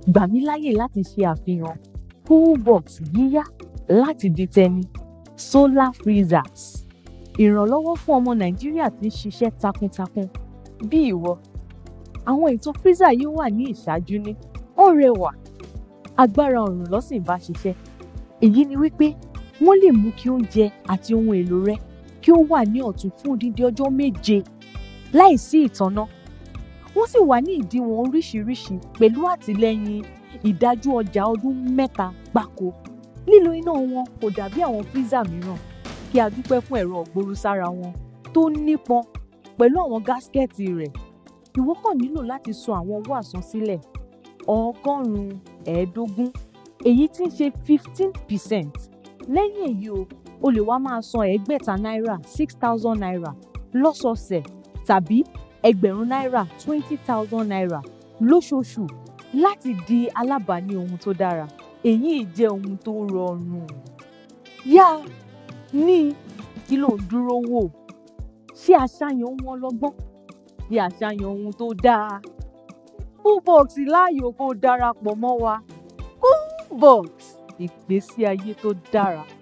gbà mí láyè láti ṣe àfihàn coolbox yíyá láti di tẹni solar freezers ìrànlọ́wọ́ fún ọmọ nàìjíríà tí ń ṣiṣẹ́ takuntakun bí ìwọ àwọn ètò freezer yìí wà ní ìṣáájú ní ó rẹwà agbára ọ̀rùn ló sì ń bá ṣiṣẹ́ èyí ni wípé wọ́n lè mú kí oúnjẹ àti ohun èlò rẹ kí ó wà ní ọ̀tún fún odidi ọjọ́ méje láìsí ìtànná wọ́n sì wà ní ìdíwọ̀n oríṣiríṣi pẹ̀lú àtìlẹ́yìn ìdájú ọjà ọdún mẹ́ta gbáko lílo iná wọn kò dàbí àwọn freezer mìíràn kí a dúpẹ́ fún ẹ̀rọ ọ̀gbọ̀rúsára wọn tó nípọn pẹ̀lú àwọn gáskẹ́ẹ̀tì rẹ̀ ìwọ kàn nílò láti san àwọn owó àsansílẹ̀ ọgọ́rùn-ún ẹ̀ẹ́dógún èyí tí ń ṣe fifteen percent lẹ́yìn èyí o o lè wá máa san ẹgbẹ̀ta náírà six thousand naira lọ́sọ̀ọ̀sẹ̀ tàbí ẹgbẹ̀rún náírà twenty thousand naira lóṣooṣù láti di alábàání ohun tó dára èyí jẹ́ ohun tó rọrùn yá ní kí ló ń dúró wò ṣé àṣàyàn ohun ọlọ́gbọ́n bí àṣàyàn ohun tó dáa coolbox láàyò kó darapọ̀ mọ́ wa coolbox ìgbésí ayé tó dára.